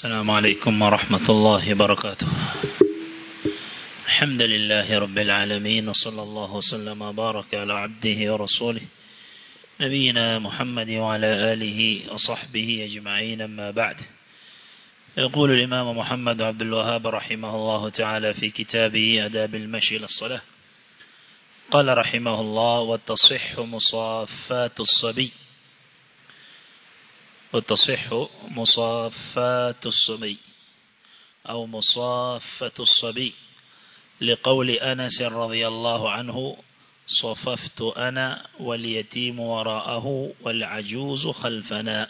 السلام عليكم ورحمة الله وبركاته الحمد لله رب العالمين وصلى الله وسلم وبارك على عبده ورسوله نبينا محمد وعلى آله وصحبه أجمعين أما بعد يقول الإمام محمد عبد الوهاب رحمه الله تعالى في كتابه أداب المشي للصلاة قال رحمه الله وتصح مصافات الصبي وتصح مصافات الصبي أو مصافة الصبي لقول أنس رضي الله عنه صففت أنا واليتيم وراءه والعجوز خلفنا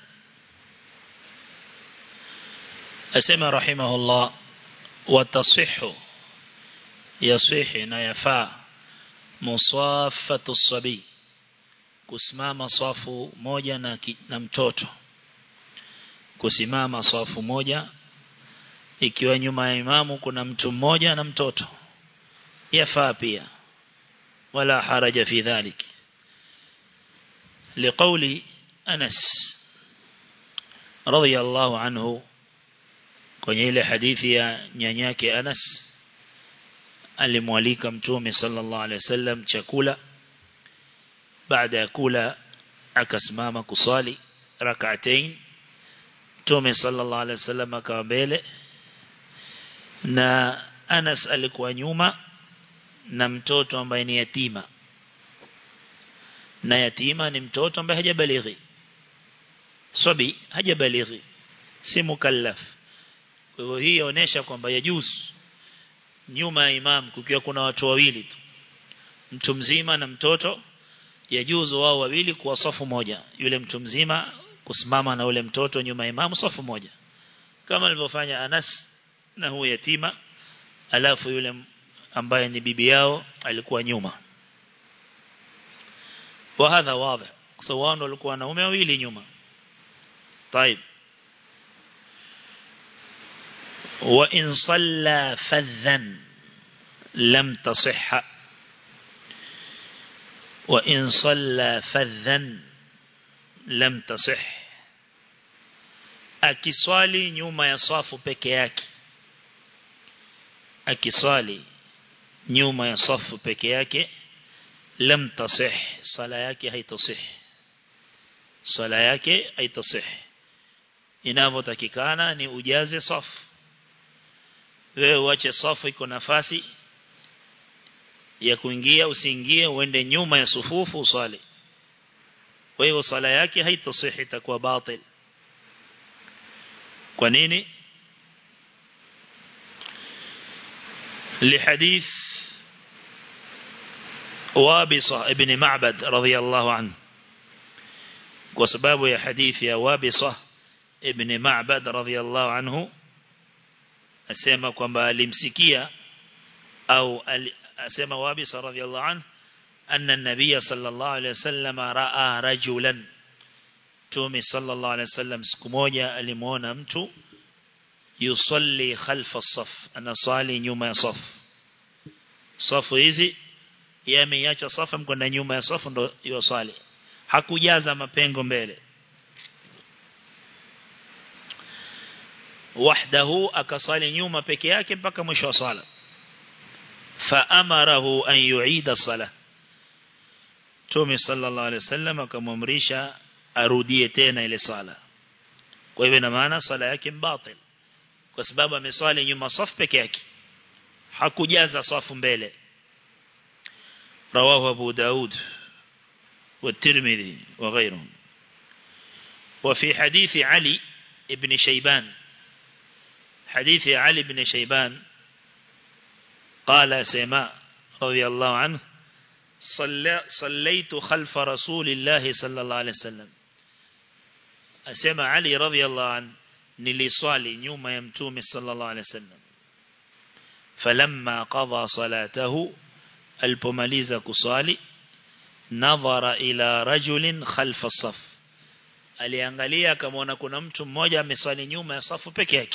أسمى رحمه الله وتصح يصح نيفا مصافة الصبي kusimama safu moja na, na mtoto kusimama safu moja ikiwa nyuma ya imamu kuna mtu mmoja na mtoto yafaa pia wala haraja fi dhalik liqauli Anas radiyallahu anhu kwenye ile hadithi ya nyanyake Anas alimwalika mtume sallallahu alaihi wasallam chakula baada ya kula akasimama kusali rak'atain mtume sallallahu alaihi wasallam akawa mbele na Anas alikuwa nyuma na mtoto ambaye ni yatima na yatima ni mtoto ambaye hajabalighi sabi hajabalighi si mukallaf kwa hivyo hii inaonyesha kwamba yajuz nyuma ya imam kukiwa kuna watu wawili tu mtu mzima na mtoto yajuzu wao wawili kuwa safu moja yule mtu mzima kusimama na ule mtoto nyuma ya imamu safu moja kama alivyofanya Anas na huyo yatima alafu yule ambaye ni bibi yao alikuwa nyuma wa hadha wazi sawa walikuwa wanaume wawili nyuma طيب وإن صلى فذا لم تصح وإن صلى فذا لم تصح akiswali nyuma ya safu peke yake akiswali nyuma ya safu peke yake lam tasih sala yake haitasih sala yake haitasih inavyotakikana ni ujaze safu wewe uache safu iko nafasi ya kuingia usiingie uende nyuma ya sufufu usali kwa hiyo sala yake haitasihi itakuwa batil kwa nini لحديث وابصة ابن معبد رضي الله عنه وسباب يا حديث يا وابصة ابن معبد رضي الله عنه asema kwamba alimsikia au asema wabisa radhiallahu anhu anna an-nabiy sallallahu alayhi wasallam raa rajulan tumi sallallahu alayhi wasallam siku moja alimuona mtu yusalli khalfa as-saf anasali nyuma ya safu safu hizi yameacha safu mkwenda nyuma ya safu ndo yosali hakujaza mapengo mbele wahdahu akasali nyuma peke yake mpaka mwisho wa sala faamarahu an yuida sala Mtume sallallahu alaihi wasallam akamwamrisha arudie tena ile sala kwa hivyo ina maana sala yake mbatil kwa sababu ameswali nyuma safu peke yake hakujaza safu mbele رواه أبو داود والترمذي وغيرهم وفي حديث علي ابن شيبان حديث علي بن شيبان قال سماء رضي الله عنه صلى صليت خلف رسول الله صلى الله عليه وسلم أسمى علي رضي الله عنه نلصالي نيوم يمتوم صلى الله عليه وسلم فلما قضى صلاته البماليز كصالي نظر إلى رجل خلف الصف aliangalia akamwona kuna mtu mmoja ameswali nyuma ya safu peke yake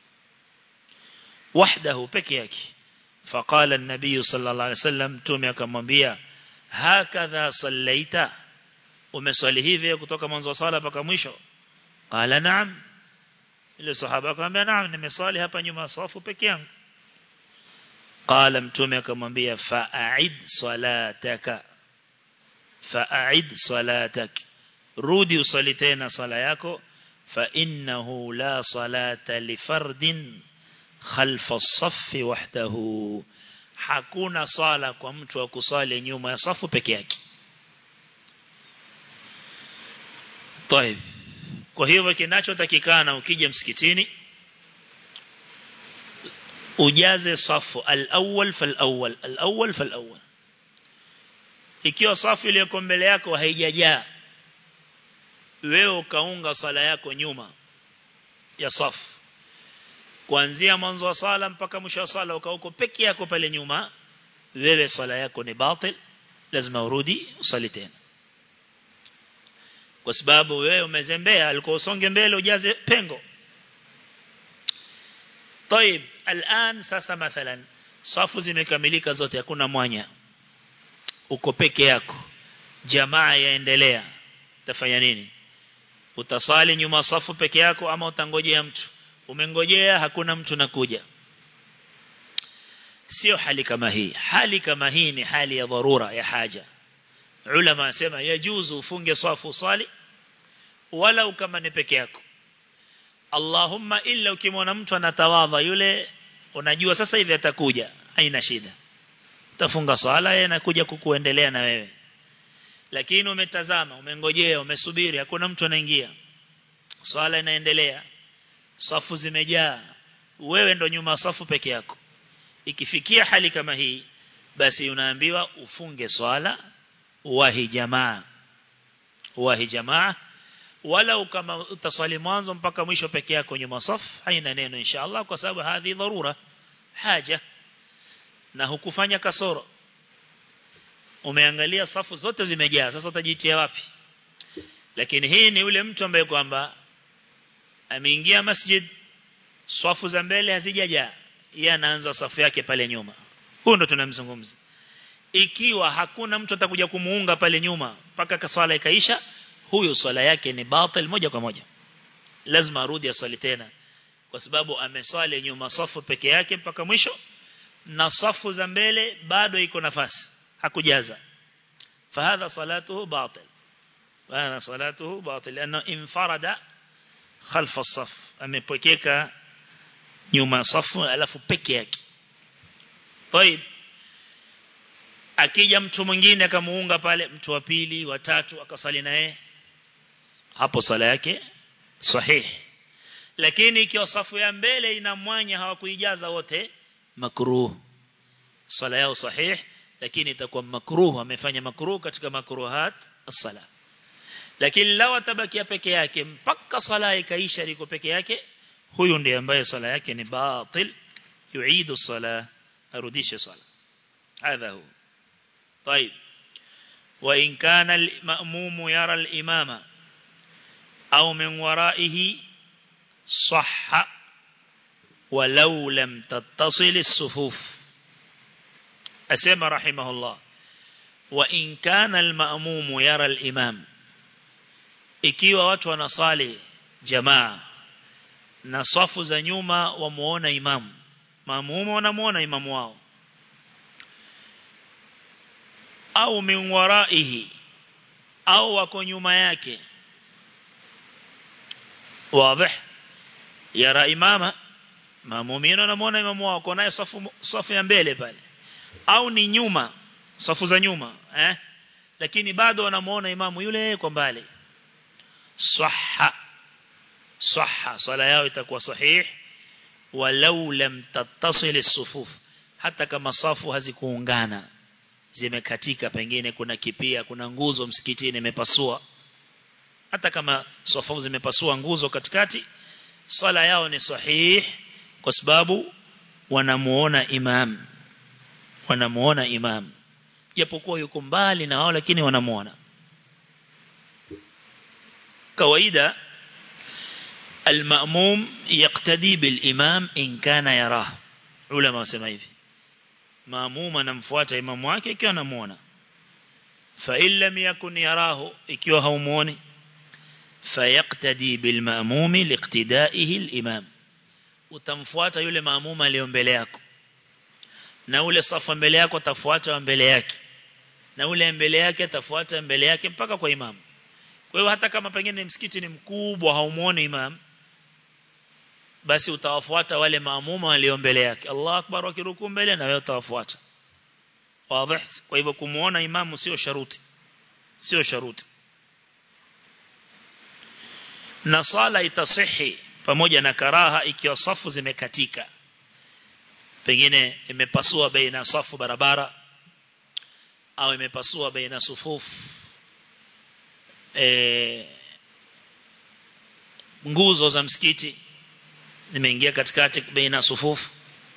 wahdahu peke yake فقال النبي صلى الله عليه وسلم تومي akamwambia hakadha sallaita umeswali hivi kutoka mwanzo wa sala mpaka mwisho qala na'am ile sahaba akamwambia naam nimeswali hapa nyuma safu peke yangu qala mtume akamwambia fa'id salataka fa'id salatak rudi usali tena sala yako fa innahu la salata li fardin khalfa as-saff wahdahu hakuna sala kwa mtu wa kusali nyuma ya safu peke yake طيب kwa hivyo kinachotakikana ukija msikitini ujaze safu al-awwal fal-awwal al-awwal fal-awwal ikiwa safu iliyoko mbele yako haijajaa wewe ukaunga sala yako nyuma ya safu kuanzia mwanzo wa sala mpaka mwisho wa sala ukauko peke yako pale nyuma wewe sala yako ni batil lazima urudi usali tena kwa sababu wewe umezembea alikuwa usonge mbele ujaze pengo طيب الان sasa mathalan safu zimekamilika zote hakuna mwanya uko peke yako jamaa yaendelea utafanya nini utasali nyuma safu peke yako ama utangojea mtu umengojea hakuna mtu nakuja sio hali kama hii hali kama hii ni hali ya dharura ya haja ulama wasema yajuzu ufunge safu sali wala kama ni peke yako Allahumma illa ukimwona mtu anatawadha yule unajua sasa hivi atakuja haina shida utafunga sala yeye anakuja kukuendelea na wewe lakini umetazama umengojea umesubiri hakuna mtu anaingia swala inaendelea safu zimejaa wewe ndo nyuma safu peke yako ikifikia hali kama hii basi unaambiwa ufunge swala wahi jamaa wahi jamaa wala kama utaswali mwanzo mpaka mwisho peke yako nyuma safu haina neno inshallah kwa sababu hadhi dharura haja na hukufanya kasoro umeangalia safu zote zimejaa sasa utajitia wapi lakini hii ni yule mtu ambaye kwamba ameingia masjid safu za mbele hazijajaa yeye anaanza safu yake pale nyuma huyo ndo tunamzungumza ikiwa hakuna mtu atakuja kumuunga pale nyuma mpaka swala ikaisha huyo swala yake ni batil moja kwa moja lazima arudi asali tena kwa sababu ameswali nyuma safu peke yake mpaka mwisho na safu za mbele bado iko nafasi hakujaza fahadha salatuhu batil wana salatuhu batil lana infarada khalfa saf amepokeka nyuma safu alafu peke yake طيب akija mtu mwingine akamuunga pale mtu wa pili wa tatu akasali naye hapo sala yake sahihi lakini ikiwa safu ya mbele ina mwanya hawakuijaza wote makruh sala yao sahihi lakini itakuwa makruh amefanya makruh katika makruhat as-sala lakini lao atabakia peke yake mpaka sala ikaisha liko peke yake huyu ndiye ambaye sala yake ni batil yuidu sala arudishe sala hadha hu طيب وإن كان المأموم يرى الإمام أو من ورائه صح ولو لم تتصل الصفوف أسمى رحمه الله وإن كان المأموم يرى الإمام ikiwa watu wanasali jamaa na safu za nyuma wamuona imamu maamumu wanamuona imamu wao au min waraihi au wako nyuma yake wazi yara imama maamumina wanamuona imamu wao kwa naye safu safu ya mbele pale au ni nyuma safu za nyuma eh lakini bado wanamuona imamu yule kwa mbali صح صح صلاة yao itakuwa sahih walau lam tattasil as-sufuf hata kama safu hazikuungana zimekatika pengine kuna kipia kuna nguzo msikitini imepasua hata kama safu zimepasua nguzo katikati sala yao ni sahih kwa sababu wanamuona imam wanamuona imam japokuwa yuko mbali na wao lakini wanamuona kawaida المأموم يقتدي بالإمام إن كان يراه علماء wasema hivi maamuma anamfuata imamu wake ikiwa anamuona fa in lam yakun yarahu ikiwa haumuoni fayaqtadi bil ma'mumi liqtidaihi al imam utamfuata yule maamuma aliyo mbele yako na ule safa mbele yako atafuata mbele yake na ule mbele yake atafuata mbele yake mpaka kwa imamu kwa hiyo hata kama pengine msikiti ni mkubwa haumuoni imam basi utawafuata wale maamuma walio mbele yake Allah akbar wakiruku mbele na wewe utawafuata wazi kwa hivyo kumuona imamu sio sharuti sio sharuti na sala itasihi pamoja na karaha ikiwa safu zimekatika pengine imepasua baina safu barabara au imepasua baina sufufu e, nguzo za msikiti nimeingia katikati baina sufufu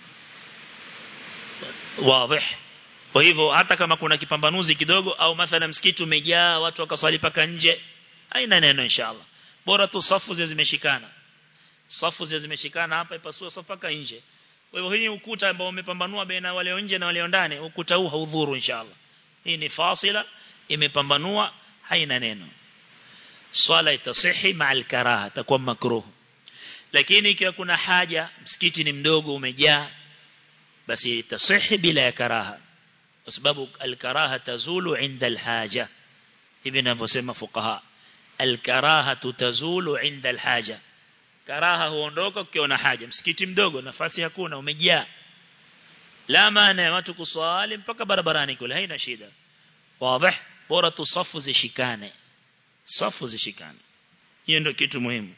wazi kwa hivyo hata kama kuna kipambanuzi kidogo au mathala msikiti umejaa watu wakaswali paka nje haina neno inshallah bora tu safu zile zimeshikana safu zile zimeshikana hapa ipasue safu paka nje kwa hivyo hii ukuta ambao umepambanua baina wale nje na wale ndani ukuta huu haudhuru inshallah hii ni fasila imepambanua haina neno swala itasihi ma'al karaha takuwa makruh lakini ikiwa kuna haja msikiti ni mdogo umejaa basi itasihi bila ya karaha kwa sababu al-karaha tazulu inda al-haja hivi ninavyosema fuqaha al-karaha tazulu inda al-haja karaha huondoka ukiona haja msikiti mdogo nafasi hakuna umejaa la maana ya watu kuswali mpaka barabarani kule haina shida wazi bora tu safu zishikane safu zishikane hiyo ndio kitu muhimu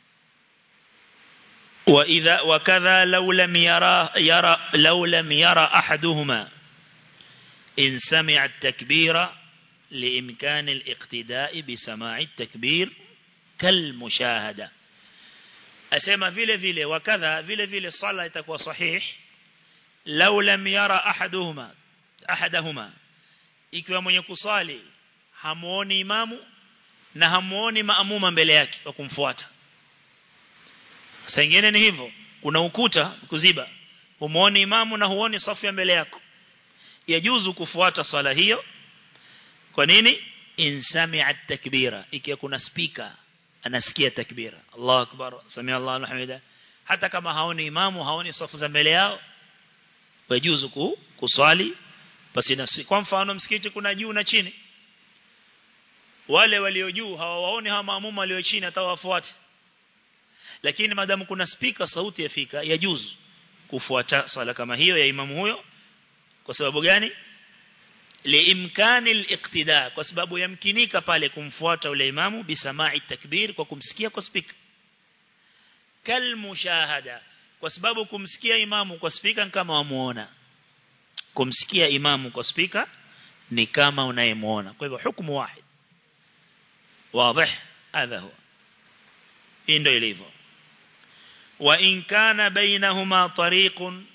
واذا وكذا لو لم يرى يرى لو لم يرى احدهما ان سمع التكبير لامكان الاقتداء بسماع التكبير كالمشاهده asema vile vile wakadha vile vile sala itakuwa sahih law lam yara ahaduhuma ahadahuma ikiwa mwenye kusali hamuoni imamu na hamuoni maamuma mbele yake kwa kumfuata saa nyingine ni hivyo kuna ukuta kuziba humuoni imamu na huoni safu ya mbele yako yajuzu kufuata swala hiyo kwa nini insami'a takbira ikiwa kuna speaker anasikia takbira Allahu akbar samia Allahu alhamida hata kama haoni imamu haoni safu za mbele yao wajuzu kuswali basi na kwa mfano msikiti kuna juu na chini wale walio juu hawawaoni hawa maamuma walio chini hata wafuate lakini madamu kuna speaker sauti yafika yajuzu kufuata swala kama hiyo ya imamu huyo kwa sababu gani liimkani al-iqtida kwa sababu yamkinika pale kumfuata ule imamu bisama'i takbir kwa kumsikia kwa speaker kal mushahada kwa sababu kumsikia imamu kwa speaker kama wamuona kumsikia imamu kwa speaker ni kama unayemuona kwa hivyo hukumu wahid wazi hadha huwa hii ndio ilivyo wa in kana bainahuma tariqun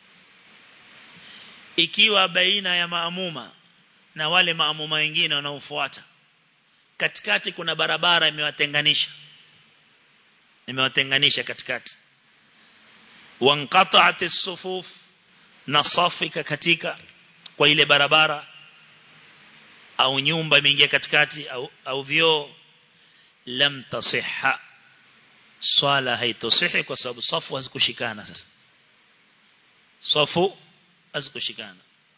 ikiwa baina ya maamuma na wale maamuma wengine wanaofuata katikati kuna barabara imewatenganisha imewatenganisha katikati wanqata'at as-sufuf na safika katika kwa ile barabara au nyumba imeingia katikati au au vioo lam tasihha swala haitosihi kwa sababu safu hazikushikana sasa safu hazikushikana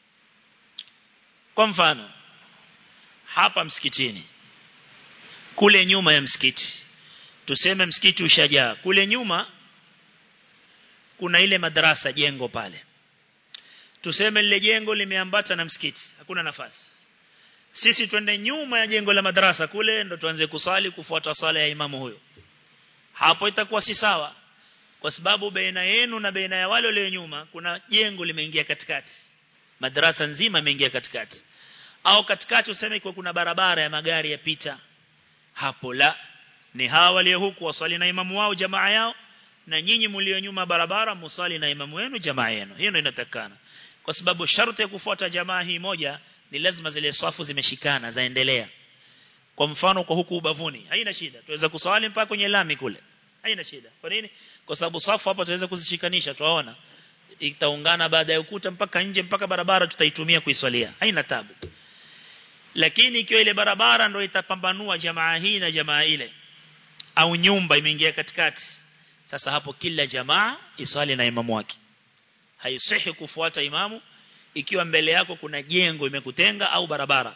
kwa mfano hapa msikitini kule nyuma ya msikiti tuseme msikiti ushajaa kule nyuma kuna ile madrasa jengo pale tuseme lile jengo limeambata na msikiti hakuna nafasi sisi twende nyuma ya jengo la madrasa kule ndo tuanze kusali kufuata sala ya imamu huyo hapo itakuwa si sawa kwa sababu baina yenu na baina ya wale walio nyuma kuna jengo limeingia katikati madrasa nzima imeingia katikati au katikati useme kwa kuna barabara ya magari yapita hapo la ni hawa walio huku wasali na imamu wao jamaa yao na nyinyi mlio nyuma barabara musali na imamu wenu jamaa yenu hiyo ndio inatakana kwa sababu sharti ya kufuata jamaa hii moja ni lazima zile safu zimeshikana zaendelea kwa mfano kwa huku ubavuni haina shida tuweza kuswali mpaka kwenye lami kule haina shida kwa nini kwa sababu safu hapa tuweza kuzishikanisha tuwaona itaungana baada ya ukuta mpaka nje mpaka barabara tutaitumia kuiswalia haina tabu lakini ikiwa ile barabara ndio itapambanua jamaa hii na jamaa ile au nyumba imeingia katikati sasa hapo kila jamaa iswali na imamu wake haisihi kufuata imamu ikiwa mbele yako kuna jengo imekutenga au barabara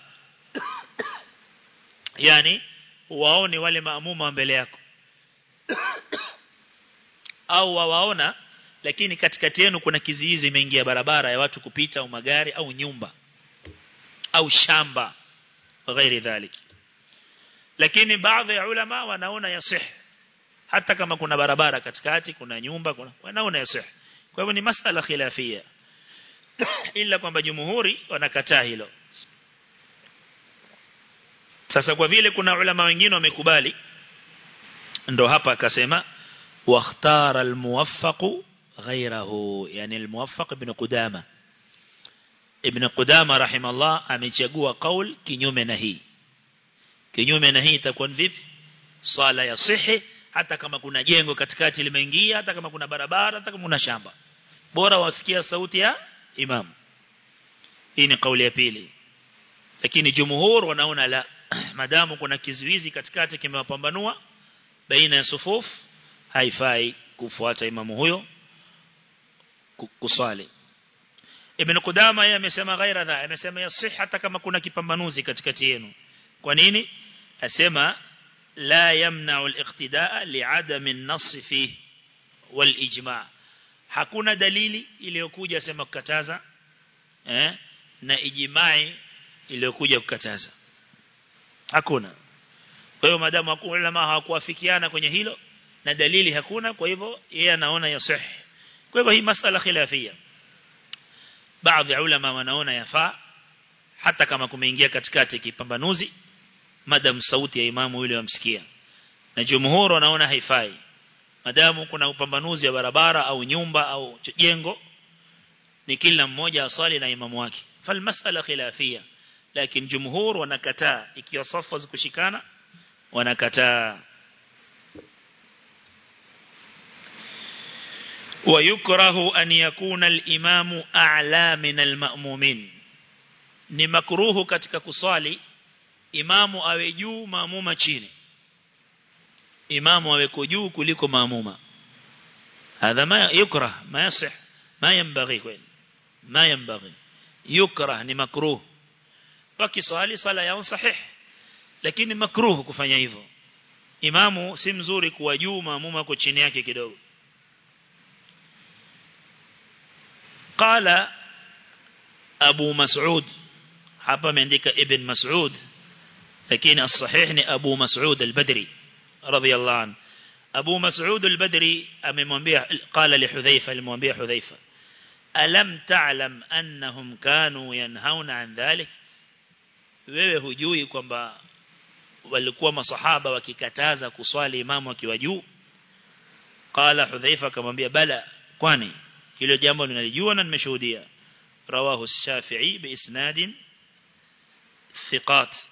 yani waone wale maamuma mbele yako au wawaona lakini katikati yenu kuna kiziizi imeingia barabara ya watu kupita au magari au nyumba au shamba ghairi dhalik lakini baadhi ya ulama wanaona yasih hata kama kuna barabara katikati kuna nyumba kuna wanaona yasih kwa hivyo ni masala khilafia ila kwamba jumhuri wanakataa hilo sasa kwa vile kuna ulama wengine wamekubali ndo hapa akasema واختار الموفق غيره يعني الموفق ابن قدامة ابن قدامة رحمه الله amechagua qaul kinyume na hii kinyume na hii itakuwa vipi swala ya sihi hata kama kuna jengo katikati limeingia hata kama kuna barabara hata kama kuna shamba bora wasikia sauti ya imam hii ni kauli ya pili lakini jumhur wanaona la madamu kuna kizuizi katikati kimewapambanua baina ya sufuf haifai kufuata imamu huyo kuswali Ibn Qudama yeye amesema ghaira dha amesema yasih hata kama kuna kipambanuzi katikati yenu kwa nini asema la yamna'u al-iqtidaa li'adami an-nass fihi wal-ijma' hakuna dalili iliyokuja sema kukataza eh na ijma'i iliyokuja kukataza hakuna kwa hiyo madamu hakuna ulama hawakuafikiana kwenye hilo na dalili hakuna kwa hivyo yeye anaona yasih kwa hivyo hii masala khilafia baadhi ya ulama wanaona yafaa hata kama kumeingia katikati kipambanuzi madam sauti ya imamu yule wamsikia na jumhur wanaona haifai madamu kuna upambanuzi wa barabara au nyumba au jengo ni kila mmoja asali na imamu wake fal masala khilafia lakini jumhur wanakataa ikiwa safu zikushikana wanakataa ويكره أن يكون الإمام أعلى من المأمومين ni makruhu katika kuswali imamu awe juu maamuma chini imamu awe juu kuliko maamuma hadha ma yukrah ma yasih ma yanbaghi kweli ma yanbaghi yukrah ni makruh wakiswali sala yao sahih lakini makruh kufanya hivyo imamu si mzuri kuwa juu maamuma kwa chini yake kidogo قال أبو مسعود hapa ameandika ibn Mas'ud lakini as-sahih ni Abu Mas'ud al-Badri radiyallahu anhu Abu Mas'ud al-Badri amemwambia qala li Hudhaifa alimwambia Hudhaifa alam ta'lam annahum kanu yanhauna an dhalik wewe hujui kwamba walikuwa masahaba wakikataza kuswali imamu akiwa juu qala Hudhaifa akamwambia bala kwani hilo jambo ninalijua na nimeshuhudia rawahu ash-Shafi'i bi isnadin thiqat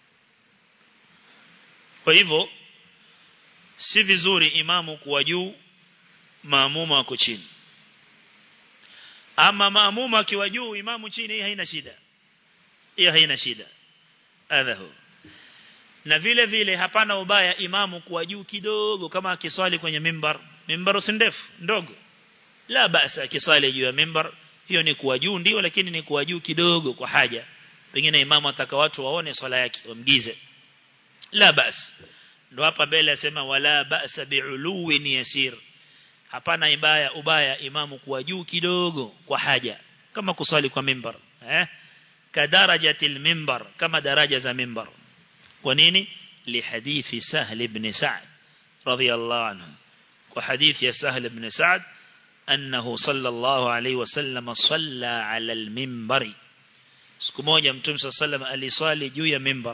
kwa hivyo si vizuri imamu kuwa juu maamuma wako chini ama maamuma akiwa juu imamu chini hii haina shida hiyo haina shida adhahu na vile vile hapana ubaya imamu kuwa juu kidogo kama akiswali kwenye mimbar mimbar si ndefu ndogo la basa akiswali juu ya mimbar hiyo ni kuwa juu ndio lakini ni kuwa juu kidogo kwa haja pengine imamu ataka watu waone swala yake wamgize la bas ndo hapa mbele asema wala ba'sa bi'uluwin yasir hapana ibaya ubaya imamu kuwa juu kidogo kwa haja kama kuswali kwa mimbar eh kadarajatil mimbar kama daraja za mimbar kwa nini lihadithi sahl ibn sa'd radiyallahu anhu kwa hadithi ya sahl ibn sa'd أنه صلى الله عليه وسلم صلى على المنبر siku moja mtume صلى الله عليه وسلم aliswali juu ya mimbar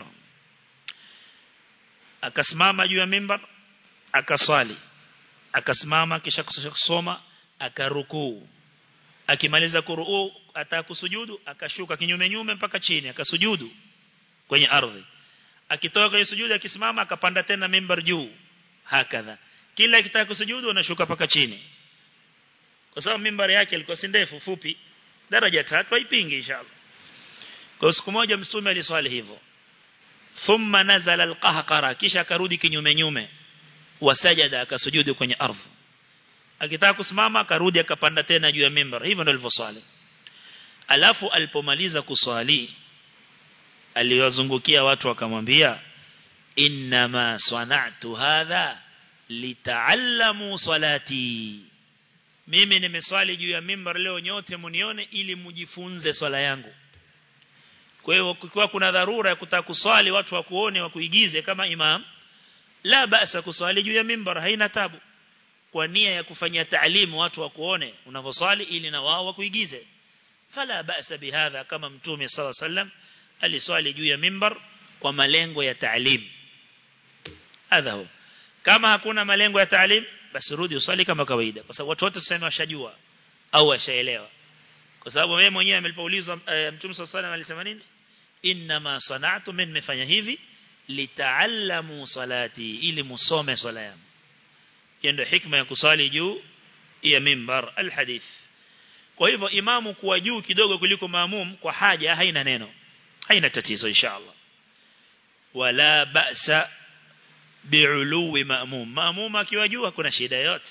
akasimama juu ya mimbar akaswali akasimama kisha kusoma akarukuu akimaliza kuruu atakusujudu akashuka kinyume nyume mpaka chini akasujudu kwenye ardhi akitoka kwenye sujudu akisimama akapanda tena mimbar juu hakadha kila akitaka kusujudu anashuka mpaka chini kwa sababu mimbari yake ilikuwa si ndefu fupi daraja tatu haipingi inshallah kwa siku moja mtume aliswali hivyo thumma nazala alqahqara kisha akarudi kinyume nyume wasajada akasujudu kwenye ardhi akitaka kusimama akarudi akapanda tena juu ya mimbar hivyo ndio alivyoswali alafu alipomaliza kuswali aliwazungukia watu akamwambia inma sana'tu hadha litaallamu salati mimi nimeswali juu ya mimbar leo nyote munione ili mujifunze swala yangu kwa hiyo kukiwa kuna dharura ya kutaka kuswali watu wakuone wakuigize kama imam la basa kuswali juu ya mimbar haina tabu kwa nia ya kufanyia taalimu watu wakuone unavyoswali ili na wao wakuigize fala basa bihadha kama mtume sala sallam aliswali juu ya mimbar kwa malengo ya taalim hadha kama hakuna malengo ya taalim basi rudi usali kama kawaida kwa sababu watu wote tuseme washajua au washaelewa kwa sababu wewe mwenyewe mlipoulizwa e, mtume sallallahu alayhi alisema nini inma sana'tu min nimefanya hivi litaallamu salati ili musome swala yangu hiyo ndio hikma ya kusali juu ya mimbar alhadith kwa hivyo imamu kuwa juu kidogo kuliko maamum kwa haja haina neno haina tatizo inshallah wala ba'sa bi'uluwi maamum maamum akiwa juu hakuna shida yote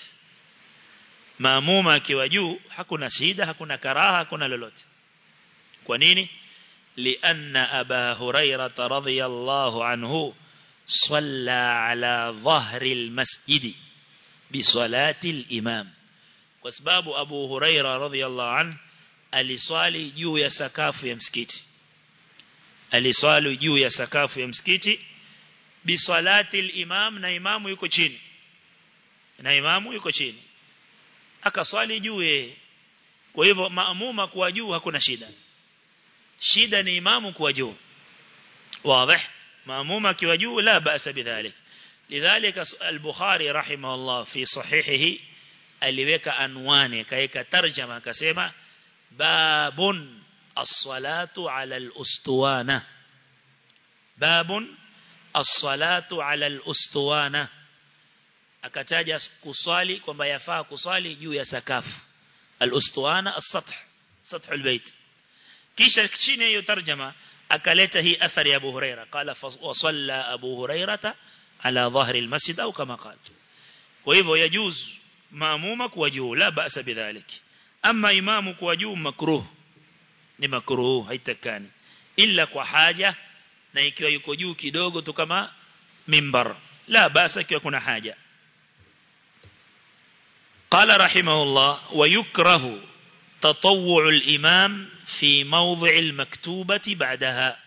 maamum akiwa juu hakuna shida hakuna karaha hakuna lolote kwa nini لأن أبا هريرة رضي الله عنه صلى على ظهر المسجد بصلاة الإمام وسباب أبو هريرة رضي الله عنه aliswali juu ya sakafu ya msikiti aliswali juu ya sakafu ya msikiti bisalati al-imam na imamu yuko chini na imamu yuko chini akaswali juu yeye kwa hivyo maamuma kuwa juu hakuna shida shida ni imamu kuwa juu واضح ماموم akiwa juu la basa bidhalik lidhalika al-bukhari rahimahullah fi sahihihi aliweka anwani kaeka tarjama akasema babun as-salatu ala al-ustuwana babun as-salatu ala al-ustuwana akataja kuswali kwamba yafaa kuswali juu ya sakafu al-ustuwana as-sath sath al-bayt kisha chini hiyo tarjama akaleta hii athari ya Abu Huraira qala wa salla Abu Hurairata ala dhahri al-masjid au kama qala kwa hivyo yajuz maamuma kuwa juu la basa bidhalik ama imamu kuwa juu makruh ni makruh haitakani illa kwa haja na ikiwa yuko juu kidogo tu kama mimbar la basa ikiwa kuna haja قال رحمه الله ويكره تطوع الإمام في موضع المكتوبة بعدها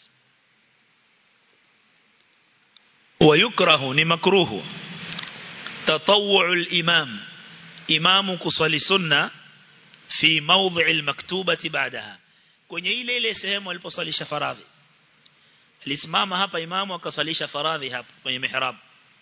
ويكره نمكروه تطوع الإمام إمام كصلي سنة في موضع المكتوبة بعدها kwenye ile ile sehemu aliposalisha faradhi alisimama hapa imamu akasalisha faradhi hapa kwenye mihrab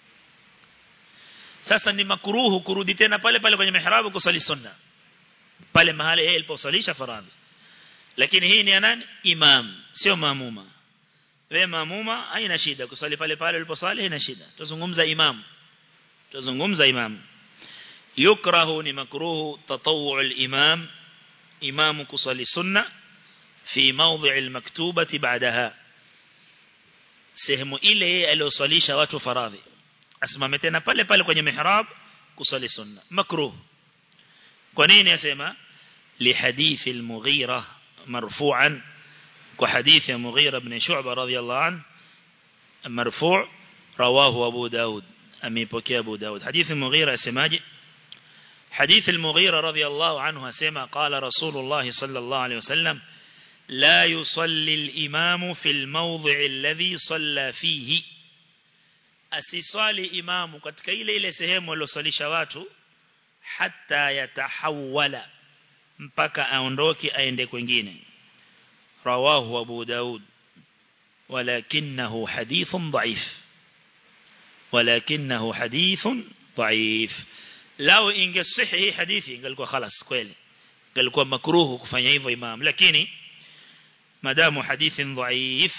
sasa ni makruhu kurudi tena pale pale kwenye mihrab kusali sunna pale mahali yeye aliposalisha faradhi lakini hii ni ya nani imam sio maamuma wewe maamuma haina shida kusali pale pale uliposali haina shida tuzungumza imam tuzungumza imam yukrahu ni makruhu tatawwu al-imam imam kusali sunna fi mawdhi' al-maktubati ba'daha sehemu ile aliyosalisha watu faradhi asimame tena pale pale kwenye mihrab kusali sunna makruh kwa nini yasema li hadith al-mughira marfu'an kwa hadith ya mughira ibn shu'ba radiyallahu an marfu' rawahu abu daud amepokea abu daud hadith al-mughira yasemaje حديث المغيرة رضي الله عنه سما قال رسول الله صلى الله عليه وسلم لا يصلي الإمام في الموضع الذي صلى فيه asiswali imamu katika ile ile sehemu aliyosalisha watu hata yatahawala mpaka aondoke aende kwingine rawahu abu daud walakinahu hadithun dhaif walakinahu hadithun dhaif lao ingesihi hadithi ingelikuwa khalas kweli ingelikuwa makruhu kufanya hivyo imam lakini madamu hadithin dhaif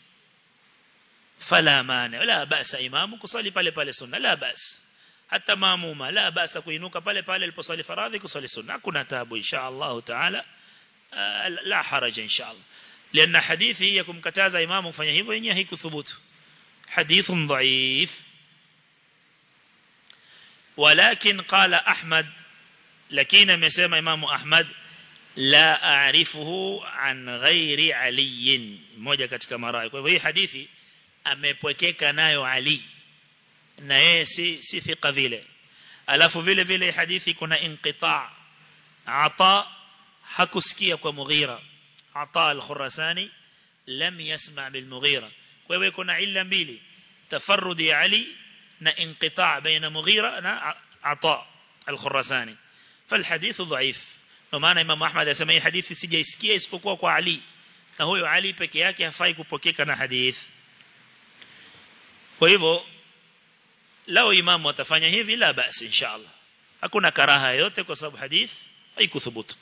فلا مانع لا بأس إمام كصلي pale pale sunna la bas hata maamuma la basa kuinuka pale pale aliposali faradhi kusali sunna kuna tabu insha Allah taala la haraja insha Allah لأن حديثي يكم كتازا إمام kufanya hivyo yenyewe haikuthubutu hadithun dhaif ولكن قال أحمد لكن amesema Imam Ahmad la a'rifuhu an ghairi Ali mmoja katika marai kwa hivyo hii hadithi amepwekeka nayo Ali na yeye si si thika vile alafu vile vile hadithi kuna inqita ata hakusikia kwa Mughira ata al-Khurasani lam yasma bil Mughira kwa hivyo kuna illa mbili tafarrudi Ali na inqita baina Mughira na ata al-Khurasani فالحديث ضعيف ومعنى امام احمد asema hii hadithi sijaisikia isipokuwa kwa Ali na huyo Ali peke yake hafai kupokeka na hadith kwa hivyo lao imamu atafanya hivi la basi inshallah hakuna karaha yote kwa sababu hadith haikuthubutu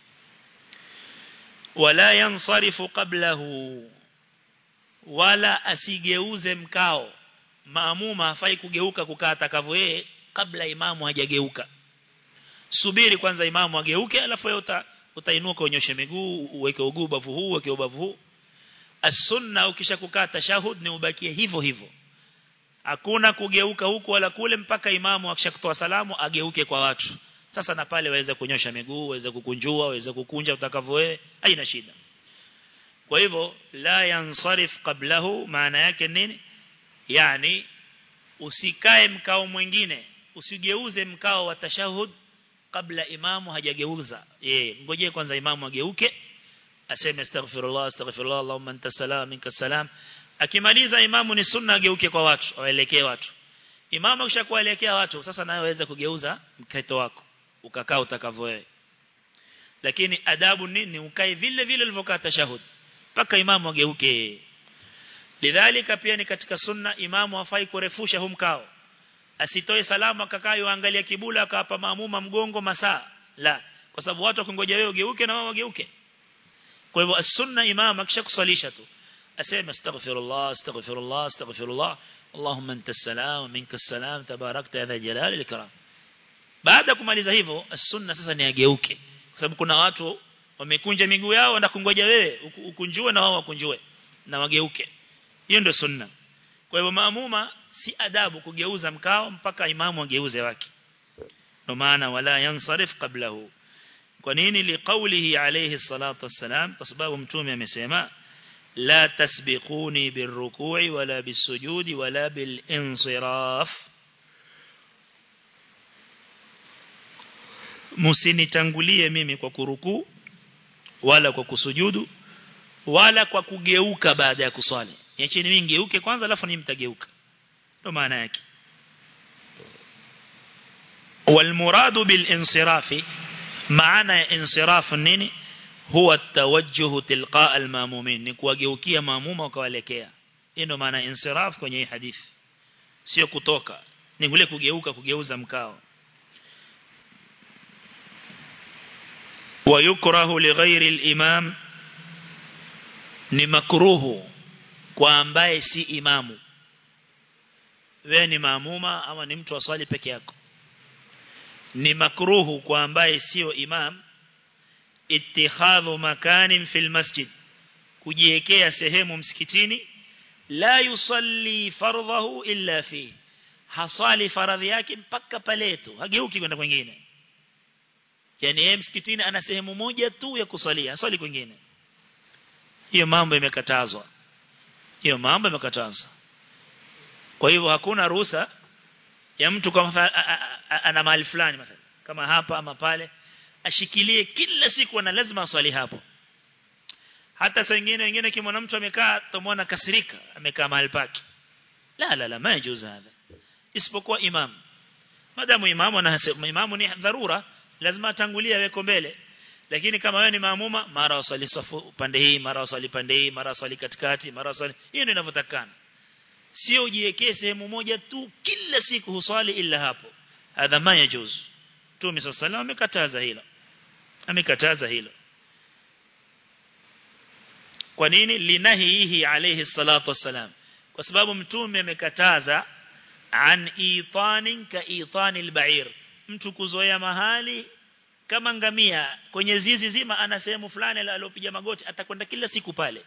wala yansarifu qablahu wala asigeuze mkao maamuma hafai kugeuka kukaa atakavyo yeye kabla imamu hajageuka subiri kwanza imamu ageuke alafu wewe uta, utainuka unyoshe miguu uweke uguu bavu huu uweke ubavu huu as-sunna ukishakukaa tashahud ni ubakie hivyo hivyo hakuna kugeuka huku wala kule mpaka imamu akishakutoa salamu ageuke kwa watu sasa na pale waweze kunyosha miguu waweze kukunjua waweze kukunja utakavyo wewe haina shida kwa hivyo la yansarif qablahu maana yake nini yani usikae mkao mwingine usigeuze mkao wa tashahud kabla imamu hajageuza yeye ngojee kwanza imamu ageuke aseme astaghfirullah astaghfirullah allahumma anta salam minka salam akimaliza imamu ni sunna ageuke kwa watu awaelekee watu imamu akishakuelekea watu sasa nawe waweza kugeuza mkaito wako ukakaa utakavyo wewe lakini adabu nini ukae vile vile ulivyokaa tashahud mpaka imamu ageuke lidhalika pia ni katika sunna imamu hafai kurefusha huu mkao asitoe salamu akakaa yuangalia kibula akawapa maamuma mgongo masaa la kwa sababu watu wakingoja wewe ugeuke na wao wageuke kwa hivyo as-sunna imam akishakusalisha tu aseme astaghfirullah astaghfirullah astaghfirullah allahumma anta as-salam minka as-salam tabarakta ya jalali al-ikram baada kumaliza hivyo as-sunna sasa ni ageuke kwa sababu kuna watu wamekunja miguu yao na kungoja wewe ukunjue na wao wakunjue na wageuke hiyo ndio sunna kwa hivyo maamuma si adabu kugeuza mkao mpaka imamu ageuze wake ndio maana wala yansarif qablahu kwa nini liqaulihi alayhi salatu wassalam kwa sababu mtume amesema la tasbiquni birruku'i wala bisujudi wala bilinsiraf msinitangulie mimi kwa kurukuu wala kwa kusujudu wala kwa kugeuka baada ya kuswali niacheni mimi ngeuke kwanza alafu ni mtageuka ndo maana yake والمراد بالانصراف معنى انصراف nini huwa tawajjuh tilqa almamumin ni kuwageukia maamuma wakawalekea hii ndo maana insiraf kwenye hii hadithi sio kutoka ni kule kugeuka kugeuza mkao ويكره لغير الإمام ni makruhu kwa ambaye si imamu wewe ni maamuma ama ni mtu aswali peke yako ni makruhu kwa ambaye sio imam ittikhadhu makanin fil masjid kujiwekea sehemu msikitini la yusalli fardhahu illa fi hasali faradhi yake mpaka pale tu hageuki kwenda kwingine yani yeye msikitini ana sehemu moja tu ya kusalia hasali kwingine hiyo mambo imekatazwa hiyo mambo imekatazwa kwa hivyo hakuna ruhusa ya mtu kama ana mahali fulani mathalan kama hapa ama pale ashikilie kila siku ana lazima aswali hapo hata saa nyingine wengine kimwona mtu amekaa tumwona kasirika amekaa mahali pake la la la majuzu hadha isipokuwa imam madamu imamu anasema imamu ni dharura lazima atangulie aweko mbele lakini kama wewe ni maamuma mara wasali safu pande hii mara wasali pande hii mara wasali katikati mara wasali hiyo ndio inavyotakana sio ujiwekee sehemu moja tu kila siku huswali ila hapo hadha ma yajuz Mtume صلى الله amekataza hilo amekataza hilo kwa nini linahihi alayhi salatu wassalam kwa sababu mtume amekataza an itanin ka itanil ba'ir mtu kuzoea mahali kama ngamia kwenye zizi zima ana sehemu fulani aliyopiga magoti atakwenda kila siku pale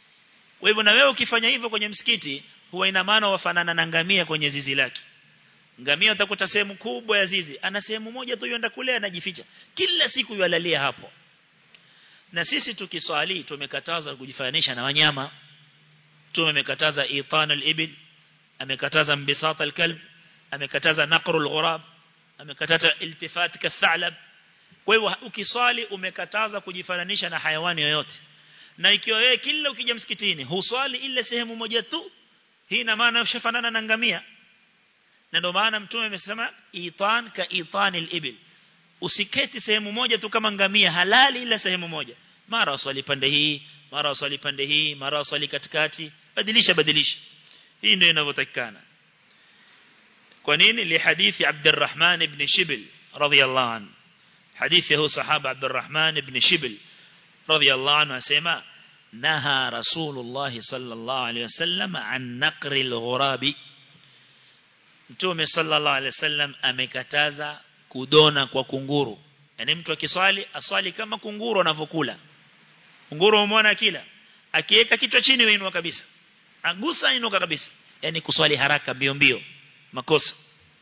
kwa hivyo na wewe ukifanya hivyo kwenye msikiti huwa ina maana wafanana na ngamia kwenye zizi lake ngamia utakuta sehemu kubwa ya zizi ana sehemu moja tu yenda kule anajificha kila siku yalalia hapo na sisi tukiswali tumekataza kujifananisha na wanyama tumekataza itan al-ibil amekataza mbisat al-kalb amekataza naqru al-ghurab amekataza iltifat kathalab kwa hivyo ukiswali umekataza kujifananisha na hayawani yoyote na ikiwa wewe kila ukija msikitini huswali ile sehemu moja tu hii ina maana ushafanana na ngamia na ndio maana mtume amesema itan ka itan al-ibil usiketi sehemu moja tu kama ngamia halali ila sehemu moja mara uswali pande hii mara uswali pande hii mara uswali katikati badilisha badilisha hii ndio inavyotakikana kwa nini li hadithi Abdurrahman ibn Shibl radhiyallahu anhu hadithi hu sahaba Abdurrahman ibn Shibl radhiyallahu anhu asema naha rasulullah sallallahu alayhi wasallam an naqri al-ghurabi mtume sallallahu alayhi wasallam amekataza kudona kwa kunguru yani mtu akiswali aswali kama kunguru anavyokula kunguru umeona kila akiweka kichwa chini wainua kabisa agusa inuka kabisa yani kuswali haraka mbio mbio makosa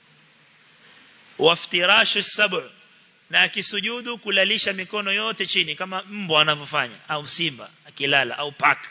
waftirashu sab'u na akisujudu kulalisha mikono yote chini kama mbwa anavyofanya au simba akilala au paka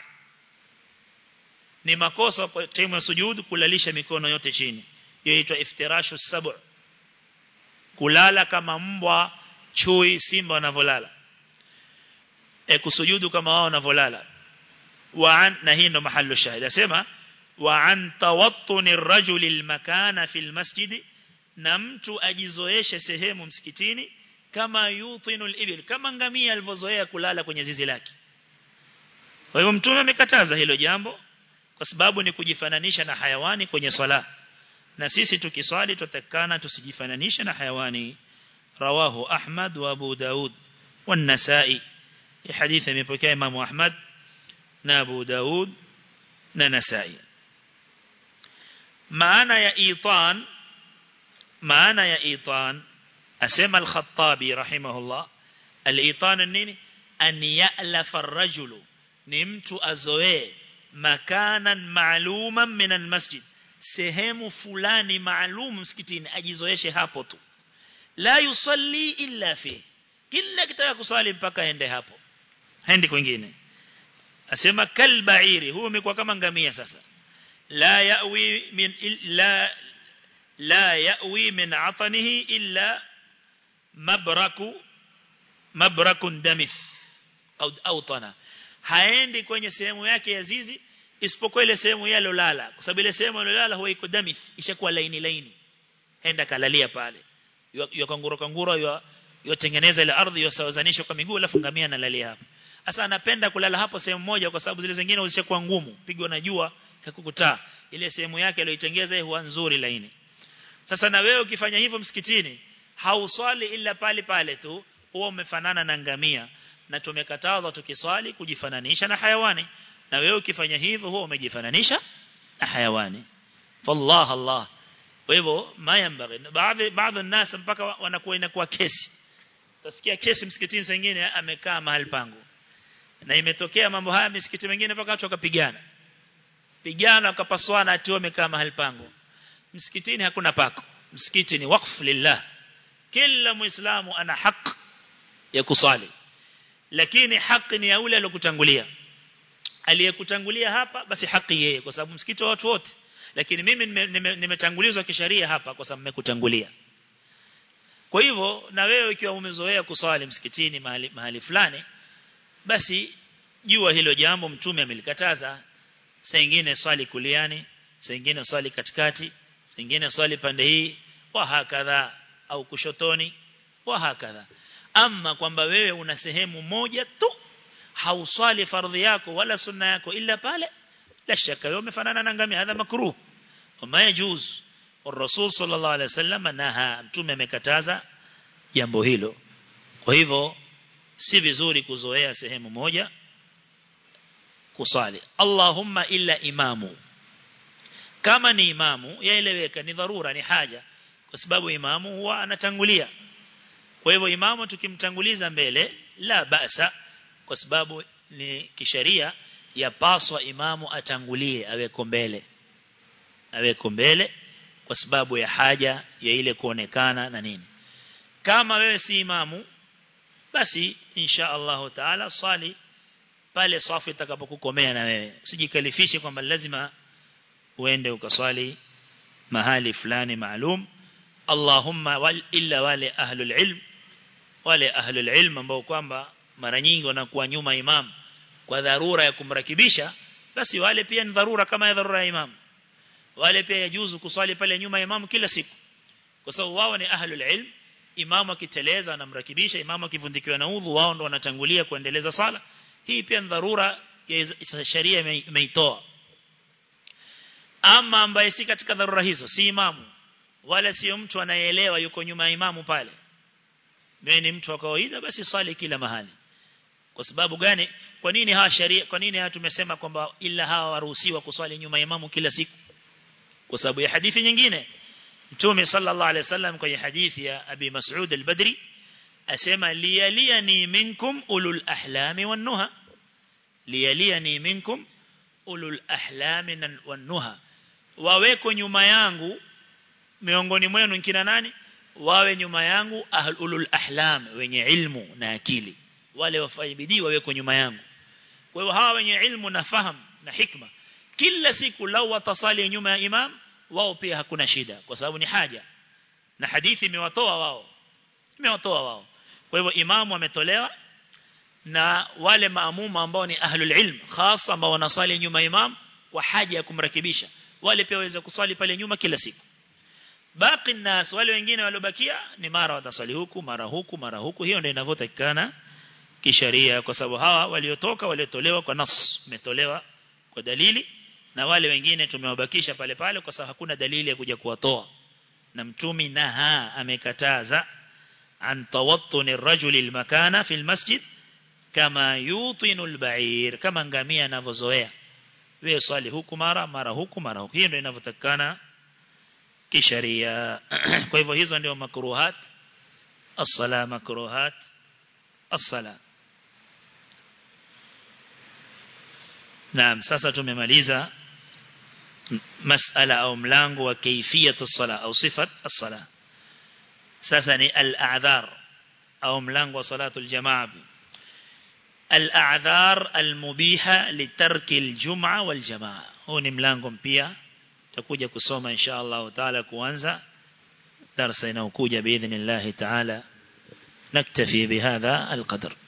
ni makosa kwa timu ya sujudu kulalisha mikono yote chini hiyo inaitwa iftirashu sab'u kulala kama mbwa chui simba wanavyolala e kusujudu kama wao wanavyolala wa an na hii ndo mahali shahidi asema wa an tawattuni ar-rajuli al-makana fi al-masjid na mtu ajizoeshe sehemu msikitini kama yutinu al-ibil kama ngamia alivyozoea kulala kwenye zizi lake kwa hivyo mtume amekataza hilo jambo kwa sababu ni kujifananisha na hayawani kwenye swala na sisi tukiswali tutakana tusijifananishe na hayawani rawahu ahmad wa abu daud wa an-nasa'i hadithi imepokea imam ahmad na abu daud na nasa'i maana ya itan maana ya itan asema al-khattabi rahimahullah al-itan nini an ya'lafa ar-rajulu ni mtu azoee makanan ma'luman min al-masjid sehemu fulani maalum msikitini ajizoeshe hapo tu la yusalli illa fi kila kitaka kusali mpaka ende hapo haendi kwingine asema kalbairi huyo umekuwa kama ngamia sasa la yawi min la la yawi min atanihi illa mabraku mabrakun damith au autana haendi kwenye sehemu yake ya zizi isipokuwa ile sehemu yalo lala kwa sababu ile sehemu yalolala huwa iko damith ishakuwa laini laini enda kalalia pale yo kanguro kanguro yo yotengeneza ile ardhi yosawazanisha kwa miguu alafu ngamia analalia hapo sasa anapenda kulala hapo sehemu moja kwa sababu zile zingine zishakuwa ngumu pigwa na jua kakukutaa ile sehemu yake aliyoitengeza huwa nzuri laini sasa na wewe ukifanya hivyo msikitini hauswali ila pale pale tu huwa umefanana na ngamia na tumekataza tukiswali kujifananisha na hayawani na wewe ukifanya hivyo huwa umejifananisha na hayawani fallah allah kwa hivyo mayambari baadhi baadhi ya nasa mpaka wanakuwa inakuwa kesi utasikia kesi msikitini sengine amekaa mahali pangu na imetokea mambo haya misikiti mingine mpaka watu wakapigana pigana wakapaswana ati wamekaa mahali pangu msikitini hakuna pako msikiti ni wakf lillah kila muislamu ana haki ya kusali lakini haki ni ya yule aliyokutangulia aliyekutangulia hapa basi haki yeye kwa sababu msikiti wa watu wote lakini mimi nimetangulizwa kisheria hapa kwa sababu nimekutangulia kwa hivyo na wewe ikiwa umezoea kuswali msikitini mahali, mahali fulani basi jua hilo jambo mtume amelikataza saa nyingine swali kuliani saa nyingine swali katikati saa nyingine swali pande hii wa hakadha au kushotoni wa hakadha ama kwamba wewe una sehemu moja tu hauswali fardhi yako wala sunna yako ila pale la shaka wewe umefanana na ngamia hadha makruh wama yajuz والرسول صلى الله عليه وسلم نهى mtume amekataza jambo hilo kwa hivyo si vizuri kuzoea sehemu moja kusali Allahumma illa imamu kama ni imamu yaeleweka ni dharura ni haja kwa sababu imamu huwa anatangulia kwa hivyo imamu tukimtanguliza mbele la basa kwa sababu ni kisheria yapaswa imamu atangulie aweko mbele aweko mbele kwa sababu ya haja ya ile kuonekana na nini kama wewe si imamu basi insha Allah taala swali pale safu itakapokukomea na wewe usijikalifishe kwamba lazima uende ukaswali mahali fulani maalum Allahumma wal illa wale ahlul ilm wale ahlul ilm ambao kwamba mara nyingi wanakuwa nyuma imam kwa dharura ya kumrakibisha basi wale pia ni dharura kama ya dharura ya imam wale pia yajuzu kuswali pale nyuma ya imam kila siku kwa sababu wao ni ahlul ilm imamu akiteleza anamrakibisha imamu akivundikiwa na udhu wao ndo wanatangulia kuendeleza sala hii pia ni dharura ya sharia imeitoa ama ambaye si katika dharura hizo si imamu wala sio mtu anayeelewa yuko nyuma ya imamu pale wewe ni mtu wa kawaida basi swali kila mahali kwa sababu gani kwa nini hawa sharia kwa nini hawa tumesema kwamba ila hawa waruhusiwa kuswali nyuma ya imamu kila siku kwa sababu ya hadithi nyingine Mtume sallallahu alaihi wasallam kwenye hadithi ya Abi Mas'ud al-Badri asema liyaliyani minkum ulul ahlami wan nuha liyaliyani minkum ulul ahlami wan nuha waweko nyuma yangu miongoni mwenu kina nani wawe nyuma yangu ulul ahlam wenye ilmu na akili wale wafanye bidii waweko nyuma yangu kwa hiyo hawa wenye ilmu na fahamu na hikma kila siku lau watasali nyuma ya imam wao pia hakuna shida kwa sababu ni haja na hadithi imewatoa wao imewatoa wao kwa hivyo imamu ametolewa na wale maamuma ambao ni ahlul ilm hasa ambao wanasali nyuma imam kwa haja ya kumrakibisha wale pia waweza kuswali pale nyuma kila siku baki nas wale wengine waliobakia ni mara wataswali huku mara huku mara huku hiyo ndio inavyotakikana kisheria kwa sababu hawa waliotoka waliotolewa kwa nas umetolewa kwa dalili na wale wengine tumewabakisha pale pale kwa sababu hakuna dalili ya kuja kuwatoa na mtumi naha amekataza an tawattuni rajuli almakana fi almasjid kama yutinu albair kama ngamia anavyozoea wewe swali huku mara mara huku mara huku hiyo ndio inavyotakana kisheria kwa hivyo hizo ndio makruhat as-sala makruhat as-sala Naam sasa tumemaliza masala au mlango wa kaifiyat as-sala au sifat as-sala sasa ni al-a'dhar au mlango wa salatul jamaa al-a'dhar al-mubiha litarki al-jum'a wal jamaa huu ni mlango mpya tutakuja kusoma insha Allah taala kuanza darasa inayokuja باذن الله تعالى نكتفي بهذا القدر